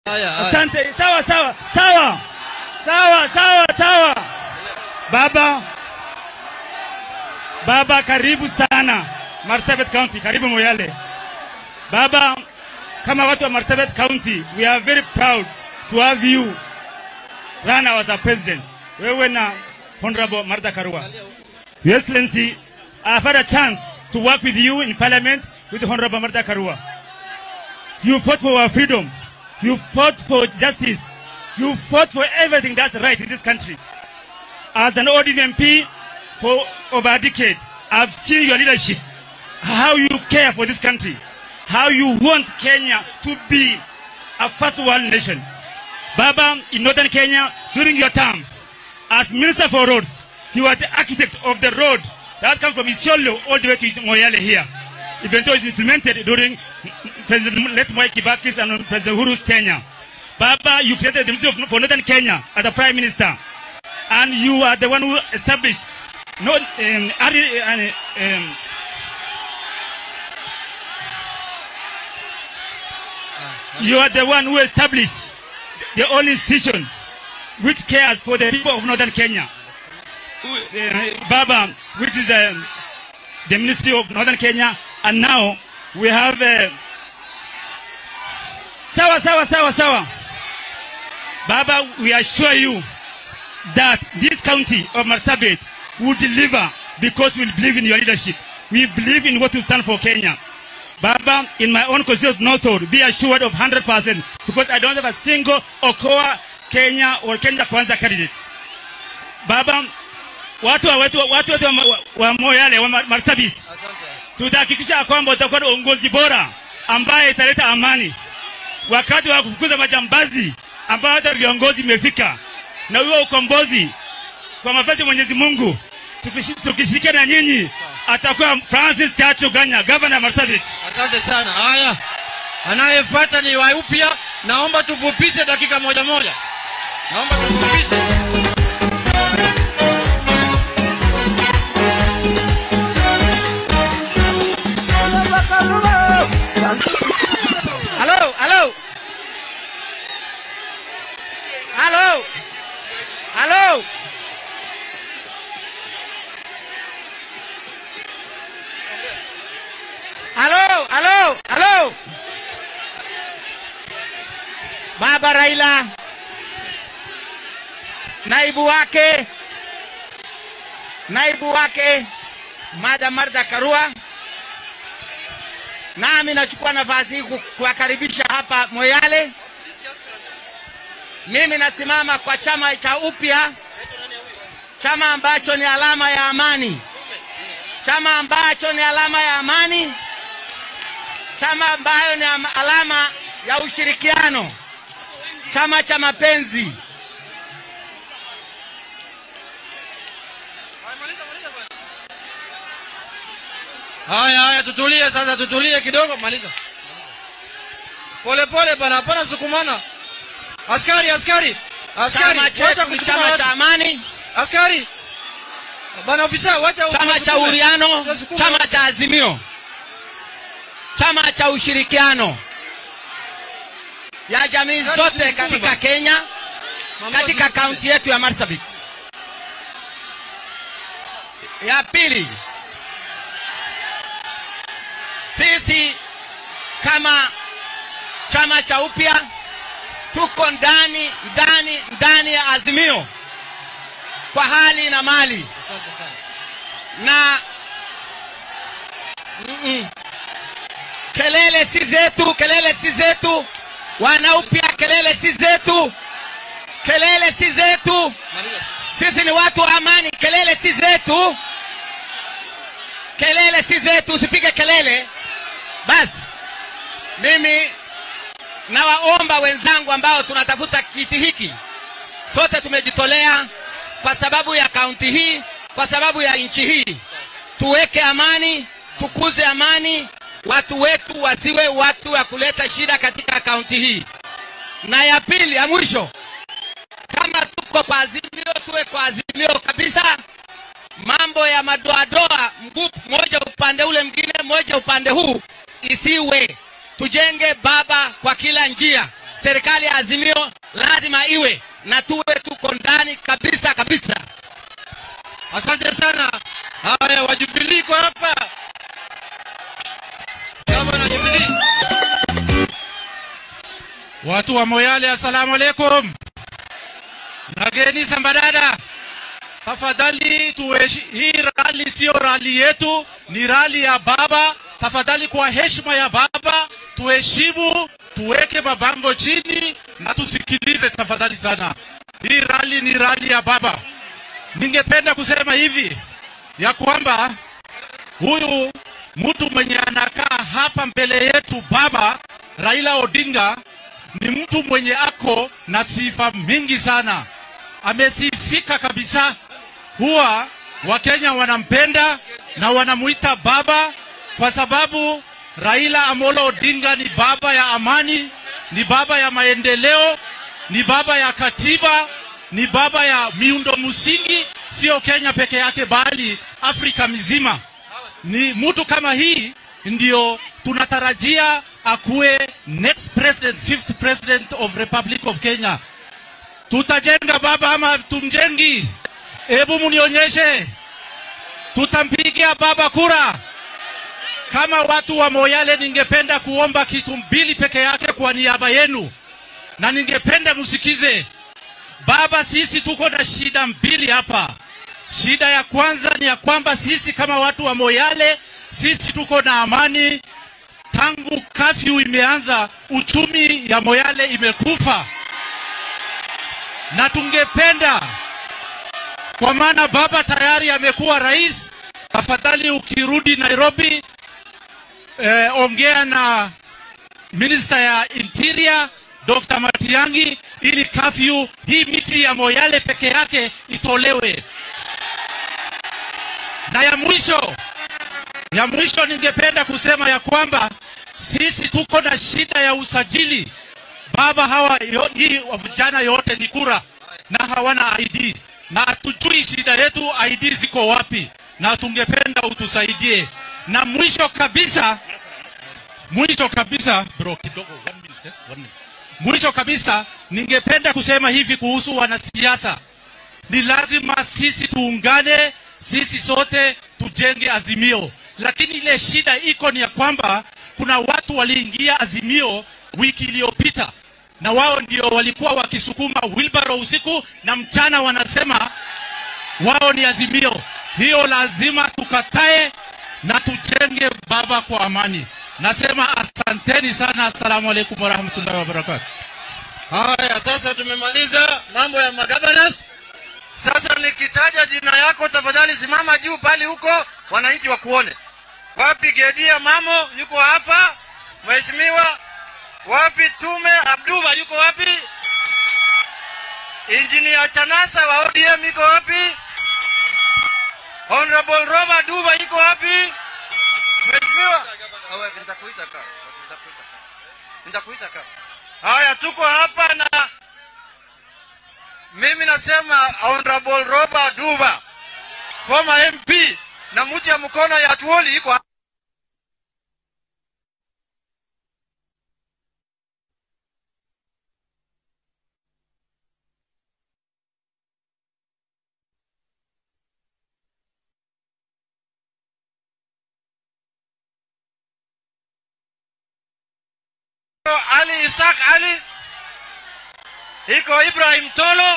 Haya, haya. Asante. Sawa sawa sawa sawa sawa sawa. Baba, baba, karibu sana Marsabit County, karibu Moyale. Baba, kama watu wa Marsabit County, we are very proud to have you run as a president. Wewe na Honorable Martha Karua. Your Excellency, I've had a chance to work with you in Parliament with Honorable Martha Karua. You fought for our freedom. You fought for justice. You fought for everything that's right in this country. As an ODM MP for over a decade, I've seen your leadership, how you care for this country, how you want Kenya to be a first world nation. Baba, in northern Kenya, during your term, as Minister for Roads, you were the architect of the road that comes from Isiolo all the way to Moyale here. Even though it's implemented during President Let Mwai Kibaki's and President Uhuru's tenure. Baba, you created the Ministry of, for Northern Kenya as a Prime Minister. And you are the one who established no, um, adi- uh, um, you are the one who established the only institution which cares for the people of Northern Kenya. Who- uh, Baba, which is um, the Ministry of Northern Kenya, and now we have uh, sawa sawa sawa sawa. Baba, we assure you that this county of Marsabit will deliver because we believe in your leadership. We believe in what you stand for Kenya. Baba, in my own constituency of Northwood, be assured of 100% because I don't have a single Okoa Kenya or Kenya Kwanza candidate. Baba, watu wa wetu watu wetu wa, wa, wa Moyale wa Mar- Marsabit tutahakikisha ya kwamba utakuwa na uongozi bora ambaye italeta amani wakati wa kufukuza majambazi ambao hata viongozi imefika na huo ukombozi kwa mapenzi ya Mwenyezi Mungu tukishi- tukishirikiana na nyinyi atakuwa Francis Chacho Ganya, gavana wa Marsabit. Asante sana. Haya, anayefuata ni wa upya. Naomba tufupishe dakika moja moja, naomba tufupishe. Halo, halo. Halo. Halo. Halo, halo, halo. Baba Raila, naibu wake, naibu wake Madam Martha Karua, nami nachukua nafasi hii ku- kuwakaribisha hapa Moyale. Mimi nasimama kwa chama cha upya, chama ambacho ni alama ya amani, chama ambacho ni alama ya amani, chama ambayo ni ama- alama ya ushirikiano, chama cha mapenzi. Haya, haya, tutulie sasa, tutulie kidogo. Maliza pole pole bana, hapana sukumana. Askari, askari, askari, Chama wacha chetu ni kusukuma chama watu. cha amani, Askari bana, ofisa, wacha chama cha kusukuma. uriano, Tunasukuma chama watu. cha azimio, chama cha ushirikiano ya jamii Gari zote zisukume katika bana. Kenya, Mambo katika zisukume. kaunti yetu ya Marsabit. Ya pili, sisi kama chama cha upya tuko ndani ndani ndani ya azimio kwa hali na mali Asante sana. na Mm-mm. kelele si zetu, kelele si zetu, wanaupya, kelele si zetu, kelele si zetu. Maliza. Sisi ni watu wa amani, kelele si zetu, kelele si zetu, usipige kelele. Basi mimi nawaomba wenzangu ambao tunatafuta kiti hiki, sote tumejitolea kwa sababu ya kaunti hii, kwa sababu ya nchi hii, tuweke amani, tukuze amani, watu wetu wasiwe watu wa kuleta shida katika kaunti hii. Na ya pili, ya mwisho, kama tuko kwa azimio, tuwe kwa azimio kabisa. Mambo ya madoadoa, mguu moja upande ule mwingine, moja upande huu, isiwe. Tujenge baba kwa kila njia. serikali ya Azimio lazima iwe na tuwe tuko ndani kabisa kabisa. Asante sana. Haya, wa Jubilee iko hapa. Chama na Jubilee. Watu wa Moyale, assalamu alaikum. Nageni Sambadada, tafadhali tuheshi, hii rali sio rali yetu, ni rali ya baba. Tafadhali kwa heshima ya baba tuheshimu, tuweke mabango chini na tusikilize tafadhali sana. Hii rali ni rali ya baba. Ningependa kusema hivi ya kwamba huyu mtu mwenye anakaa hapa mbele yetu baba Raila Odinga ni mtu mwenye ako na sifa mingi sana, amesifika kabisa. Huwa Wakenya wanampenda na wanamuita baba kwa sababu Raila Amolo Odinga ni baba ya amani, ni baba ya maendeleo, ni baba ya katiba, ni baba ya miundo msingi, sio Kenya peke yake, bali Afrika mzima. Ni mtu kama hii ndio tunatarajia akuwe next president, fifth president of Republic of Kenya. Tutajenga baba ama tumjengi? Hebu munionyeshe, tutampigia baba kura. Kama watu wa Moyale, ningependa kuomba kitu mbili peke yake kwa niaba yenu, na ningependa msikize baba. Sisi tuko na shida mbili hapa. Shida ya kwanza ni ya kwamba sisi kama watu wa Moyale, sisi tuko na amani tangu kafyu imeanza, uchumi ya Moyale imekufa, na tungependa kwa maana baba tayari amekuwa rais. Tafadhali ukirudi Nairobi, eh, ongea na minister ya interior Dr. Matiang'i ili kafyu hii miti ya Moyale peke yake itolewe. Na ya mwisho, ya mwisho ningependa kusema ya kwamba sisi tuko na shida ya usajili. Baba hawa yo, hii vijana yote ni kura na hawana ID na hatujui shida yetu ID ziko wapi, na tungependa utusaidie. Na mwisho kabisa, mwisho kabisa bro, kidogo one minute, eh, one minute. Mwisho kabisa, ningependa kusema hivi kuhusu wanasiasa, ni lazima sisi tuungane, sisi sote tujenge Azimio, lakini ile shida iko ni ya kwamba kuna watu waliingia Azimio wiki iliyopita na wao ndio walikuwa wakisukuma wilbaro usiku na mchana, wanasema wao ni Azimio. Hiyo lazima tukatae na tujenge baba kwa amani. Nasema asanteni sana, assalamu alaikum warahmatullahi wabarakatuh. Haya, sasa tumemaliza mambo ya magabanas. Sasa nikitaja jina yako, tafadhali simama juu pale huko, wananchi wakuone. Wapi Gedia Mamo yuko hapa? Mheshimiwa wapi Tume Abduba yuko wapi? Engineer Chanasa wa ODM yuko wapi? Honorable Robert Duba yuko wapi? Mheshimiwa, Awe, nitakuita ka. Nitakuita ka. Nitakuita ka. Haya, tuko hapa na mimi nasema Honorable Robert Duba, former MP na mti ya mkono ya Tuoli yuko hapa. Ali Isaac Ali, iko Ibrahim Tolo.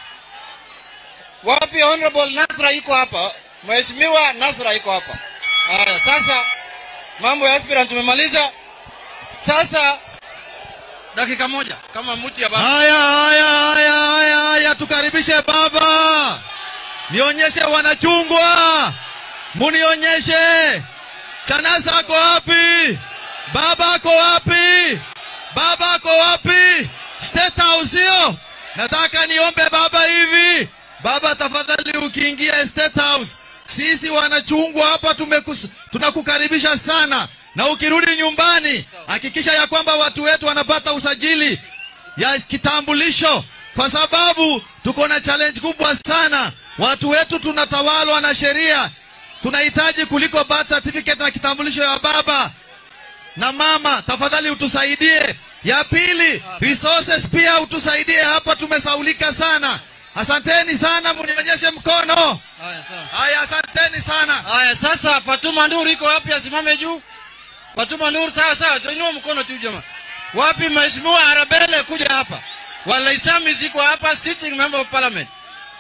Wapi Honorable Nasra iko hapa? Mheshimiwa Nasra iko hapa. Haya, sasa mambo ya aspirant tumemaliza. Sasa dakika moja kama mti ya baba. Haya, haya, haya, haya, haya, tukaribishe baba. Nionyeshe wanachungwa, munionyeshe Chanasa ako wapi? Baba ako wapi? Baba ako wapi? State House hiyo. Nataka niombe baba hivi, baba tafadhali, ukiingia State House, sisi wanachungwa hapa tumekus, tunakukaribisha sana, na ukirudi nyumbani hakikisha ya kwamba watu wetu wanapata usajili ya kitambulisho, kwa sababu tuko na challenge kubwa sana. Watu wetu tunatawalwa na sheria, tunahitaji kuliko birth certificate na kitambulisho ya baba na mama. Tafadhali utusaidie Ya pili, resources pia utusaidie hapa, tumesaulika sana. Asanteni sana, munionyeshe mkono. Haya, sawa. Haya, asanteni sana. Haya, sasa Fatuma Nur iko wapi? Asimame juu. Fatuma Nur, sawa sawa, tuinua mkono tu jamaa. Wapi Mheshimiwa Arabele, kuja hapa. Walaisami ziko hapa, sitting member of parliament.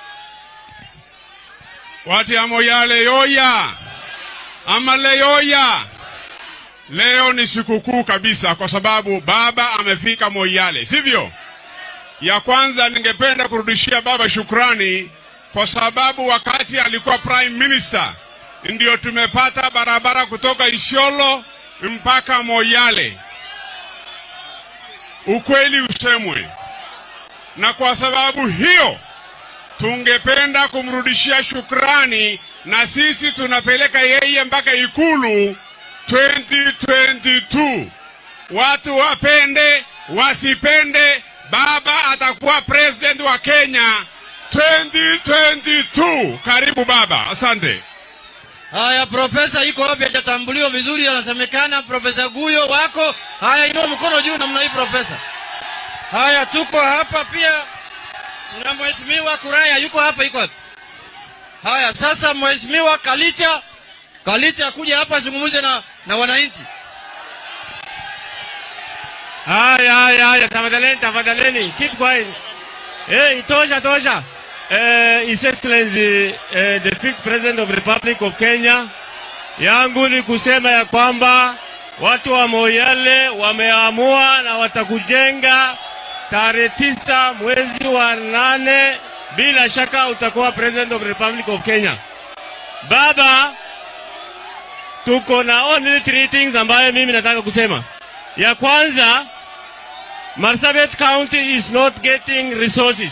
Watu ya Moyale yoya, Amale yoya. Leo ni sikukuu kabisa, kwa sababu baba amefika Moyale, sivyo? Ya kwanza, ningependa kurudishia baba shukrani kwa sababu wakati alikuwa prime minister ndio tumepata barabara kutoka Isiolo mpaka Moyale. Ukweli usemwe, na kwa sababu hiyo tungependa kumrudishia shukrani, na sisi tunapeleka yeye mpaka Ikulu 2022. Watu wapende wasipende, baba atakuwa president wa Kenya 2022. Karibu baba, asante. Haya, profesa iko wapi? Hajatambuliwa vizuri, anasemekana profesa Guyo wako. Haya, inua mkono juu namna hii profesa. Haya, tuko hapa pia na mheshimiwa Kuraya yuko hapa, yuko hapa. Haya, sasa mheshimiwa Kalicha, Kalicha kuja hapa zungumze na, na wananchi. Haya, haya, haya, tafadhaleni, tafadhaleni, keep quiet. Hey, tosha, tosha. Uh, His Excellency uh, the fifth President of Republic of Kenya, yangu ni kusema ya kwamba watu wa Moyale wameamua na watakujenga tarehe tisa mwezi wa nane. Bila shaka utakuwa President of Republic of Kenya. Baba, tuko na only three things ambayo mimi nataka kusema. Ya kwanza, Marsabit County is not getting resources.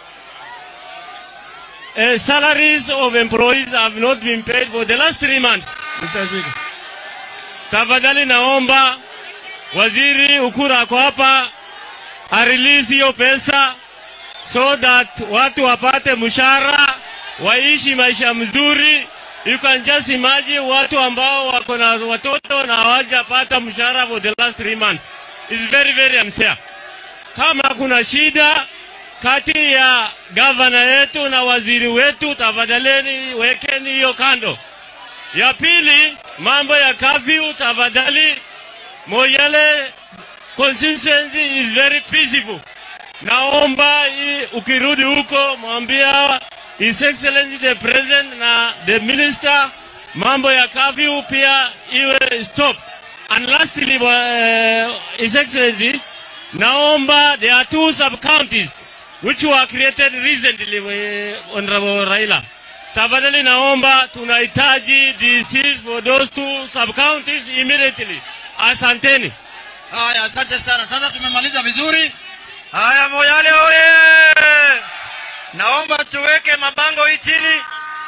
Uh, salaries of employees have not been paid for the last three months. Mr. Speaker. Tafadhali naomba waziri Ukura ako hapa arelease hiyo pesa so that watu wapate mshahara waishi maisha mzuri. You can just imagine watu ambao wako na watoto na hawajapata mshahara for the last three months. It's very very unfair. Kama kuna shida kati ya gavana yetu na waziri wetu, tafadhaleni wekeni hiyo kando. Ya pili, mambo ya kafyu, tafadhali Moyale constituency is very peaceful. Naomba hii ukirudi huko mwambia His Excellency the President na the Minister, mambo ya kafyu pia iwe stop. And lastly, uh, His Excellency, naomba there are two sub-counties which were created recently, uh, Honorable Raila. Tafadhali naomba tunahitaji DCs for those two sub-counties immediately. Asanteni. Haya, asante sana. Sasa tumemaliza vizuri. Haya, Moyale oye! Naomba tuweke mabango hii chini.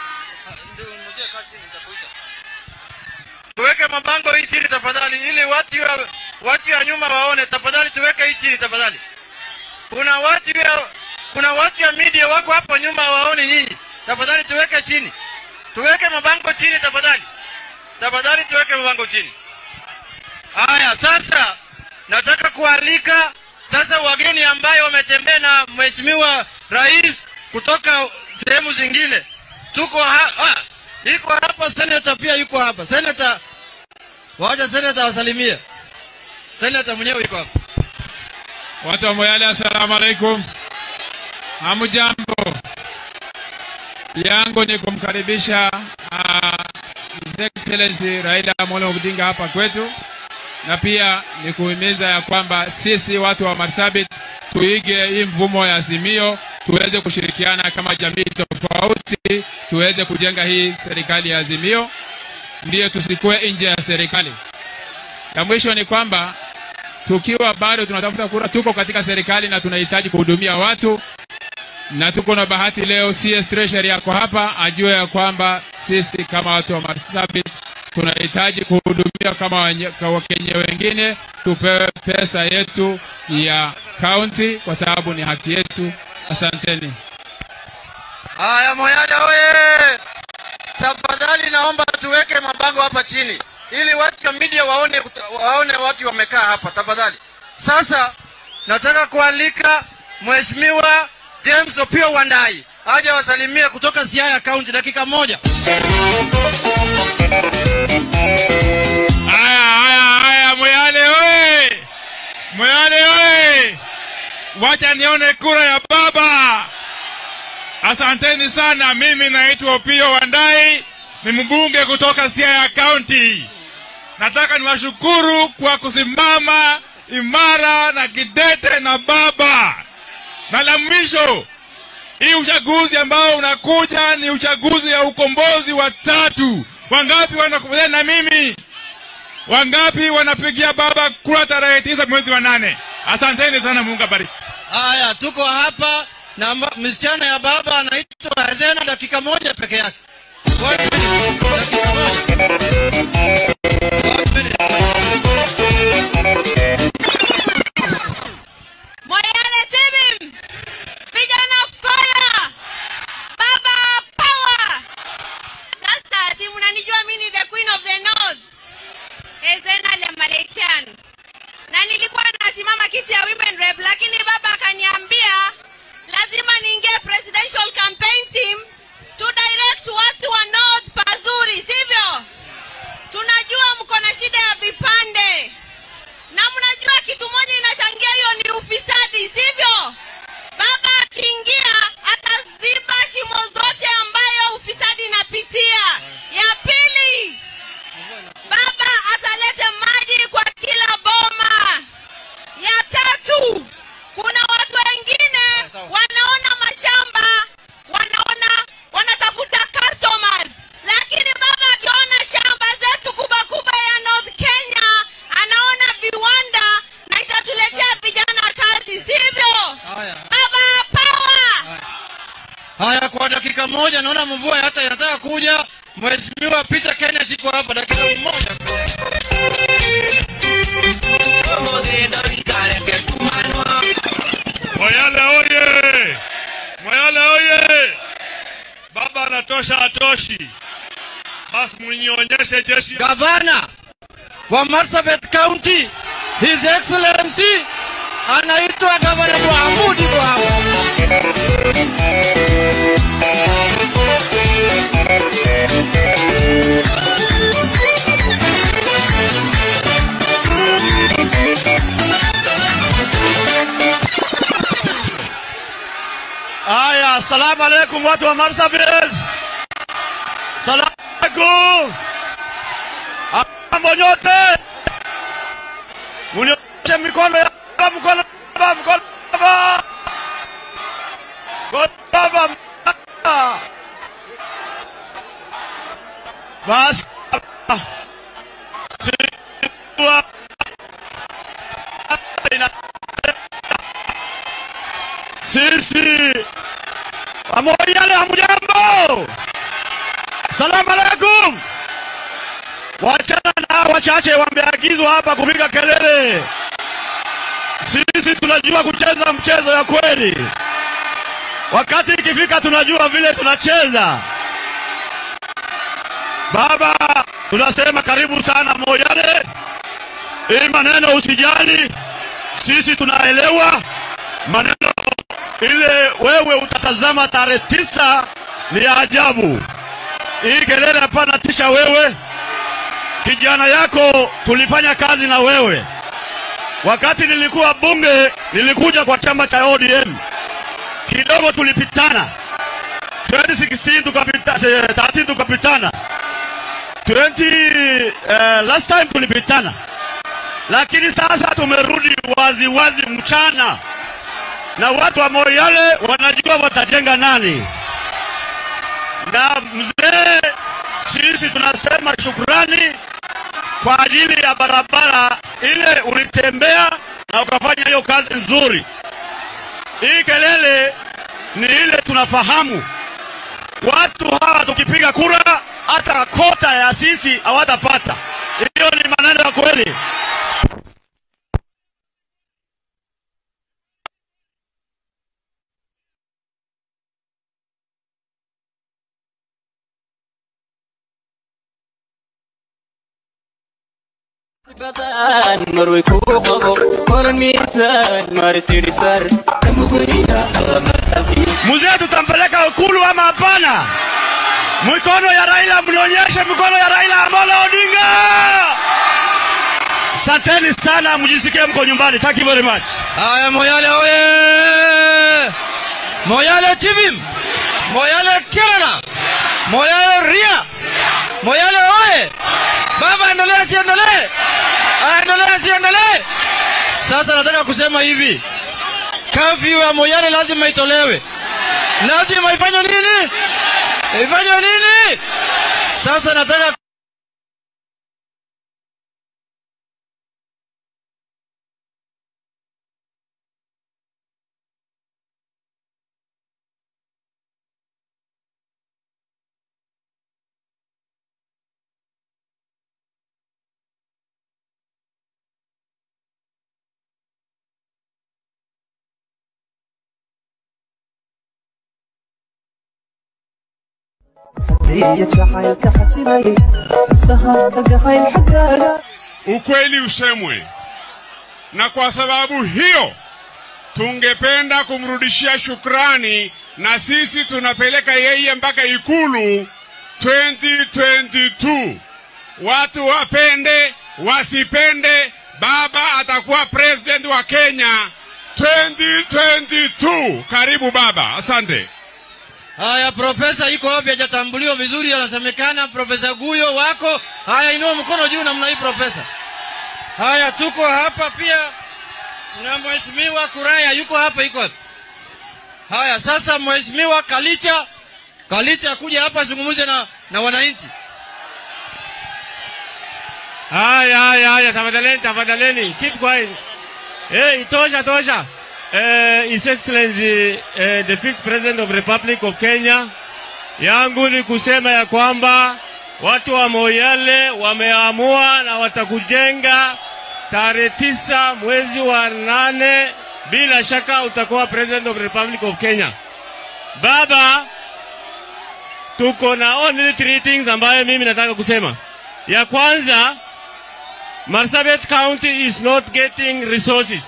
Tuweke mabango hii chini tafadhali, ili watu ya, watu ya nyuma waone. Tafadhali tuweke hii chini tafadhali. Kuna watu ya, kuna watu ya media wako hapo nyuma waone nyinyi. Tafadhali tuweke chini, tuweke mabango chini tafadhali, tafadhali tuweke mabango chini. Haya, sasa nataka kualika sasa wageni ambayo wametembea na mheshimiwa rais kutoka sehemu zingine. Tuko ha ah, iko hapa seneta pia yuko hapa seneta, wacha seneta wasalimie. Seneta mwenyewe yuko hapa. Watu wa Moyale, assalamu alaikum. Hamujambo. Yangu ni kumkaribisha uh, His Excellency Raila Amolo Odinga hapa kwetu, na pia ni kuhimiza ya kwamba sisi watu wa Marsabit tuige hii mfumo ya Azimio, tuweze kushirikiana kama jamii tofauti, tuweze kujenga hii serikali ya Azimio, ndiyo tusikuwe nje ya serikali. Ya mwisho ni kwamba tukiwa bado tunatafuta kura, tuko katika serikali na tunahitaji kuhudumia watu, na tuko na bahati leo CS Treasury yako hapa, ajue ya kwamba sisi kama watu wa Marsabit tunahitaji kuhudumia kama wenye- kwa Wakenya wengine, tupewe pesa yetu ya kaunti kwa sababu ni haki yetu. Asanteni. Haya, Moyale oye! Tafadhali naomba tuweke mabango hapa chini ili watu wa media waone, waone watu wamekaa hapa. Tafadhali Sasa nataka kualika Mheshimiwa James Opio Wandai aje wasalimie kutoka Siaya County, dakika moja. Haya, haya, haya, Moyale oye! Moyale oye! Wacha nione kura ya baba. Asanteni sana. Mimi naitwa Opio Wandai, ni mbunge kutoka Siaya County. Nataka niwashukuru kwa kusimama imara na kidete na baba. Na la mwisho, hii uchaguzi ambao unakuja ni uchaguzi ya ukombozi wa tatu. Wangapi wanakubaliana na mimi? Wangapi wanapigia baba kura tarehe tisa mwezi wa nane? Asanteni sana, Mungu abariki. Haya, tuko hapa na mba- msichana ya baba anaitwa Hazena, dakika moja peke yake. One minute, dakika moja. One minute. Moyale Tibim, vijana fire, baba power. Sasa si mnanijua mimi ni the queen of the north, Ezena le Malaysian, na nilikuwa nasimama kiti ya women rep, lakini baba akaniambia lazima niingie presidential campaign team to direct watu wa north pazuri, sivyo? Tunajua mko na shida ya vipande na mnajua kitu moja inachangia hiyo ni ufisadi, sivyo? Baba akiingia ataziba shimo zote ambayo ufisadi inapitia. Ya pili, baba atalete maji kwa kila boma. Ya tatu, kuna watu wengine wanaona mashamba, wanaona wanatafuta customers, lakini baba akiona shamba zetu kubwa kubwa ya North Kenya, anaona viwanda na itatuletea vijana kazi, sivyo? Haya. Baba power! Haya, kwa dakika moja, naona mvua hata inataka kuja. Mheshimiwa Peter Kenneth iko hapa, dakika moja. Moyale oye! Moyale oye! Baba anatosha atoshi. Basi mnionyeshe jeshi. Gavana wa Marsabit County, His Excellency anaitwa Gavana Mohamudi Bwao. Haya, asalamu alaikum watu wa Marsabit. Salamu alaikum. Mambo nyote. Munionyeshe mikono ya baba, mkono baba, mkono baba. Mkono baba. Basi. Siwa. Sisi Pamoja hamjambo. Salamu alaikum. Wachana na hawa wachache wameagizwa hapa kupiga kelele. Sisi tunajua kucheza mchezo ya kweli. Wakati ikifika tunajua vile tunacheza. Baba, tunasema karibu sana Moyale. Hii maneno usijali, sisi tunaelewa maneno ile wewe utatazama tarehe tisa ni ya ajabu. Hii kelele hapana tisha wewe, kijana yako tulifanya kazi na wewe. Wakati nilikuwa bunge, nilikuja kwa chama cha ODM, kidogo tulipitana 2016 tukapita, eh, 13 tukapitana 20 eh, last time tulipitana, lakini sasa tumerudi wazi wazi mchana na watu wa Moyale wanajua watajenga nani. Na mzee, sisi tunasema shukrani kwa ajili ya barabara ile ulitembea na ukafanya hiyo kazi nzuri. Hii kelele ni ile tunafahamu, watu hawa tukipiga kura hata kota ya sisi hawatapata. Hiyo ni maneno ya kweli. marway ku qabo koran miisaan marisirisar Mzee, tutampeleka Ikulu ama hapana? Mikono ya Raila, mnionyeshe mikono ya Raila Amolo Odinga. Asanteni sana, mjisikie mko nyumbani. Thank you very much. Haya, Moyale oye! Moyale TV, Moyale tena, Moyale ria, Moyale oye! Baba, endelee asiendelee? Aendelee asiendelee? Sasa nataka kusema hivi, kafyu ya Moyale lazima itolewe, lazima ifanywe nini? Ifanywe nini? Sasa nataka ukweli usemwe, na kwa sababu hiyo tungependa kumrudishia shukrani, na sisi tunapeleka yeye mpaka Ikulu 2022. Watu wapende wasipende, baba atakuwa president wa Kenya 2022. Karibu baba, asante. Haya, profesa iko wapi? Hajatambuliwa vizuri, anasemekana profesa Guyo wako. Haya, inua mkono juu namna hii profesa. Haya, tuko hapa pia na mheshimiwa Kuraya yuko hapa, iko hapa. Haya, sasa mheshimiwa Kalicha, Kalicha kuja hapa azungumze na, na wananchi. Haya, haya, haya, tafadhaleni, tafadhaleni, keep quiet. Hey, tosha, tosha. Uh, His Excellency uh, the fifth President of Republic of Kenya, yangu ni kusema ya kwamba watu wa Moyale wameamua na watakujenga tarehe tisa mwezi wa nane. Bila shaka utakuwa President of Republic of Kenya. Baba, tuko na only three things ambayo mimi nataka kusema. Ya kwanza, Marsabit County is not getting resources.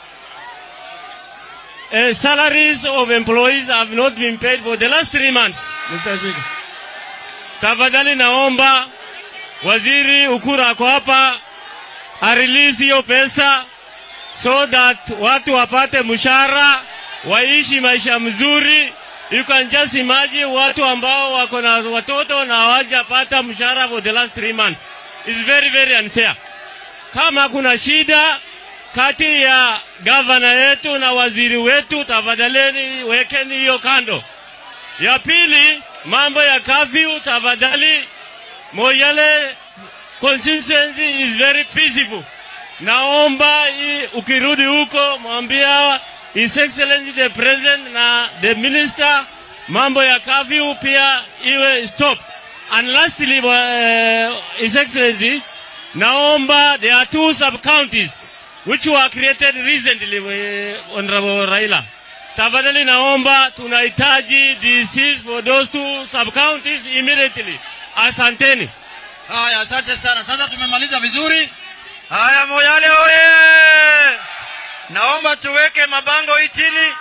Uh, salaries of employees have not been paid for the last three months. Mr. Speaker. Tafadhali naomba waziri Ukura ako hapa arelease hiyo pesa so that watu wapate mshahara waishi maisha mzuri. You can just imagine watu ambao wako na watoto na hawajapata mshahara for the last three months. It's very very unfair. Kama kuna shida kati ya gavana yetu na waziri wetu, tafadhaleni wekeni hiyo kando. Ya pili, mambo ya kafyu, tafadhali Moyale constituency is very peaceful. Naomba hii ukirudi huko mwambia His Excellency the President na the Minister, mambo ya kafyu pia iwe stop. And lastly, uh, His Excellency, naomba there are two sub-counties which were created recently, uh, Honorable Raila. Tafadhali naomba tunahitaji DCs for those two sub-counties immediately. Asanteni. Haya, asante sana. Sasa tumemaliza vizuri. Haya, Moyale oye! Naomba tuweke mabango hii chini.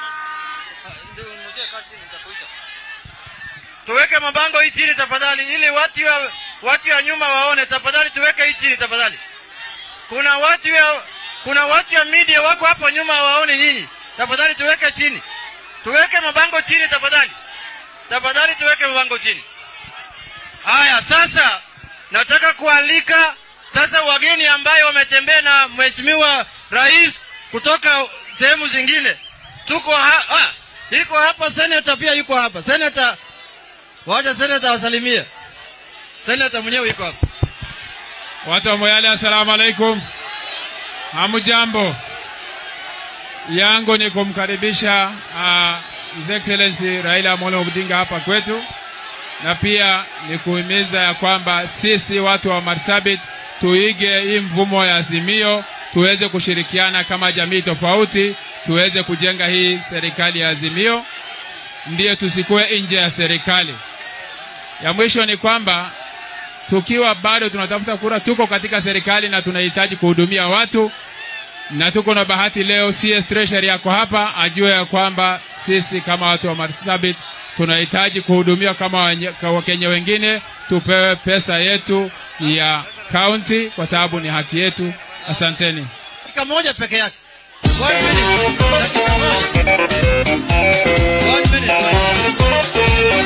Tuweke mabango hii chini tafadhali, ili watu wa watu wa nyuma waone. Tafadhali tuweke hii chini tafadhali. Kuna watu ya kuna watu ya media wako hapo nyuma waone nyinyi. Tafadhali tuweke chini. Tuweke mabango chini tafadhali. Tafadhali tuweke mabango chini. Haya, sasa nataka kualika sasa wageni ambayo wametembea na mheshimiwa rais kutoka sehemu zingine. Tuko ha ah, iko hapa seneta pia yuko hapa. Seneta, wacha seneta wasalimie. Seneta mwenyewe yuko hapa. Watu wa Moyale, assalamu alaikum. Hamujambo. Yangu ni kumkaribisha uh, His Excellency Raila Amolo Odinga hapa kwetu, na pia ni kuhimiza ya kwamba sisi watu wa Marsabit tuige hii mvumo ya Azimio, tuweze kushirikiana kama jamii tofauti, tuweze kujenga hii serikali ya Azimio, ndiyo tusikuwe nje ya serikali. Ya mwisho ni kwamba tukiwa bado tunatafuta kura, tuko katika serikali na tunahitaji kuhudumia watu, na tuko na bahati leo CS Treasury yako hapa, ajue ya kwamba sisi kama watu wa Marsabit tunahitaji kuhudumiwa kama wenye- ka- Wakenya wengine, tupewe pesa yetu ya county kwa sababu ni haki yetu. Asanteni. dakika moja peke yake One minute. Dakika moja. One minute.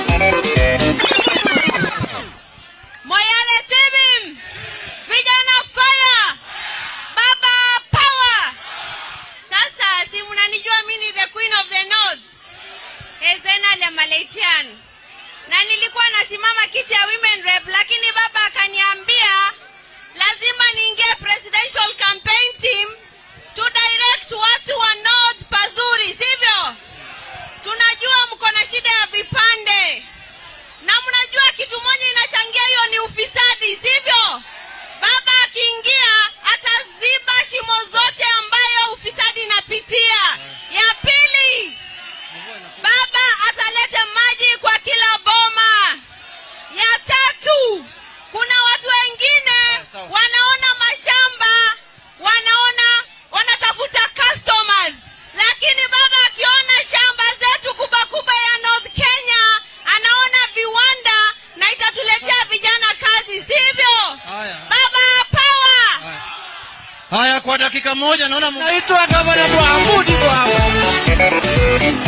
Moyale Tibim, vijana fire, baba power. Sasa si mnanijua mimi ni the queen of the north, Hezena Lemaleitian, na nilikuwa nasimama kiti ya women rep, lakini baba akaniambia lazima niingie presidential campaign team to direct watu wa north pazuri, sivyo? Tunajua mko na shida ya vipande na mnajua kitu moja inachangia hiyo ni ufisadi, sivyo? Baba akiingia ataziba shimo zote ambayo ufisadi inapitia. Ya pili, baba atalete maji kwa kila boma. Ya tatu, kuna watu wengine wanaona mashamba, wanaona wanatafuta customers, lakini baba akiona shamba zetu kubwa kubwa ya North Kenya, anaona viwanda na itatuletea vijana kazi, sivyo? Haya. Baba power! Haya, kwa dakika moja naona mu- naitwa gavana Mohamudi kwa hapa.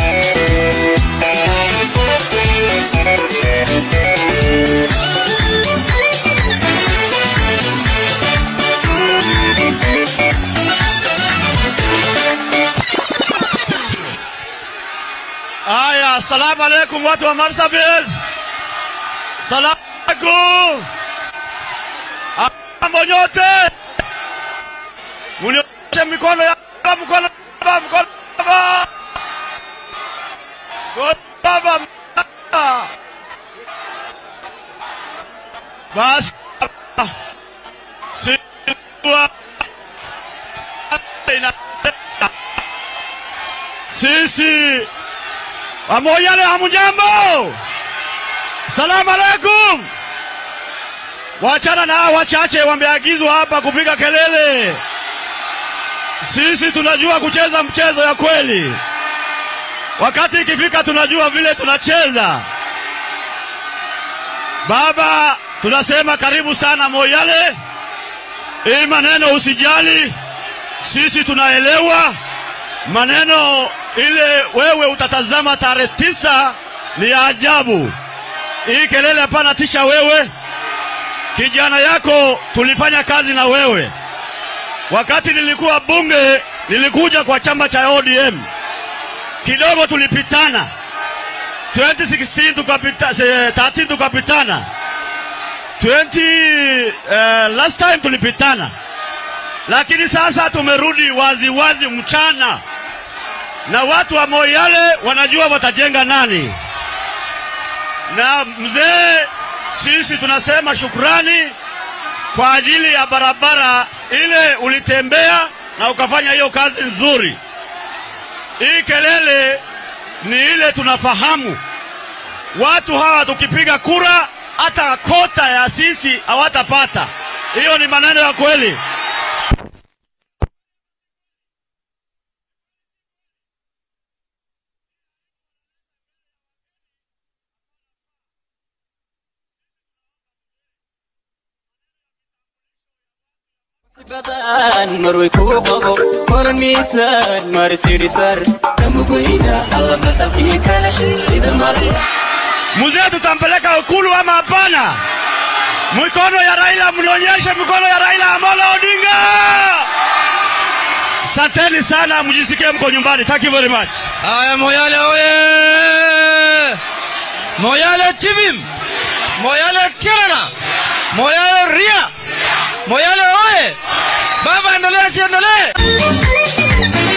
Haya, asalamu alaikum watu wa Marsabit. Salamu alaikum. Mambo nyote. Mnioshe mikono ya mkono baba mkono baba. Mkono baba. baba. Basi. Sikuwa. Sisi pamoja na hamjambo. Salamu alaikum. Wachana na hao wachache wameagizwa hapa kupiga kelele. Sisi tunajua kucheza mchezo ya kweli. Wakati ikifika tunajua vile tunacheza. Baba, tunasema karibu sana Moyale. Hii maneno usijali, sisi tunaelewa maneno ile wewe utatazama tarehe tisa ni ya ajabu. Hii kelele hapana tisha wewe kijana yako tulifanya kazi na wewe wakati nilikuwa bunge nilikuja kwa chama cha ODM kidogo tulipitana 2016 tukapita, se- 13 tukapitana 20 uh, last time tulipitana lakini sasa tumerudi wazi wazi mchana na watu wa Moyale wanajua watajenga nani na mzee, sisi tunasema shukrani kwa ajili ya barabara ile ulitembea na ukafanya hiyo kazi nzuri. Hii kelele ni ile tunafahamu, watu hawa tukipiga kura hata kota ya sisi hawatapata. Hiyo ni maneno ya kweli. badan marway kugu qabo koran miisaan marisirisar kamugoyna alla masalkii kale sida mar Mzee, tutampeleka Ikulu ama hapana? Mikono ya Raila, mnionyeshe mikono ya Raila Amolo Odinga. Asanteni sana, mjisikie mko nyumbani. Thank you very much. Haya, Moyale oye! Moyale Tibim! Moyale Tirana! Moyale Ria! Moyale oye! Baba, endelea siendelee!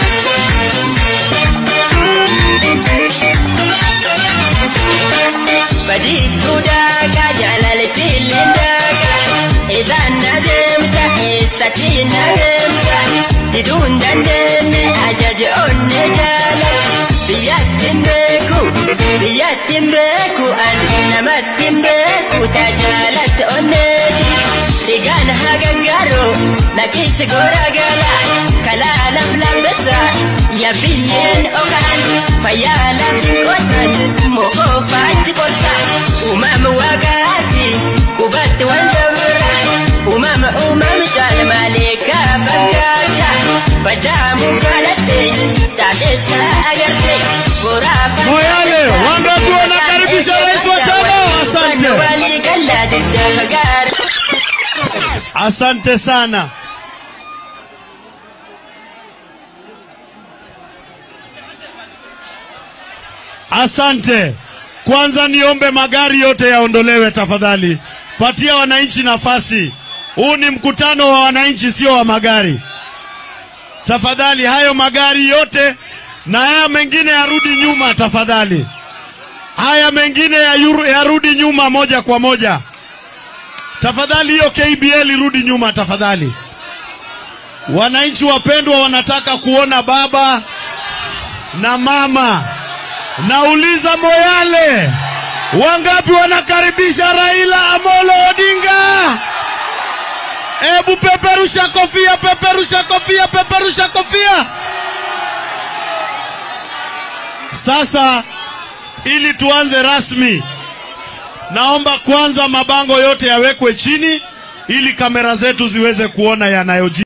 بديت داك جلالة اللنداك إذا ندمت حستي ندمت بدون دندن أجج النجالة بيد النكو biyyatti hin beeku an namatti hin beeku tajaajilatti onneeti dhigaan hagangaru lakkisi goragala kalaa laf lambisa ya biyyeen ogaan fayyaa lafti qotan mo'oo faachi qorsa uumama waaqaati qubatti wal dabra uumama uumama caalmaaleekaa fakkaata badaamu kadhatte taateessa agarte boraafa Moyale, wangapi wanakaribisha rais wa tano? Asante. waligalla didda fagaara Asante sana. Asante. Kwanza niombe magari yote yaondolewe tafadhali. Patia wananchi nafasi. Huu ni mkutano wa wananchi, sio wa magari. Tafadhali hayo magari yote na haya mengine yarudi nyuma tafadhali. Haya mengine yayuru- yarudi nyuma moja kwa moja. Tafadhali hiyo KBL irudi nyuma tafadhali. Wananchi wapendwa wanataka kuona baba na mama. Nauliza Moyale, wangapi wanakaribisha Raila Amolo Odinga? Ebu peperusha kofia, peperusha kofia, peperusha kofia. Sasa ili tuanze rasmi, naomba kwanza mabango yote yawekwe chini ili kamera zetu ziweze kuona yanayojiri.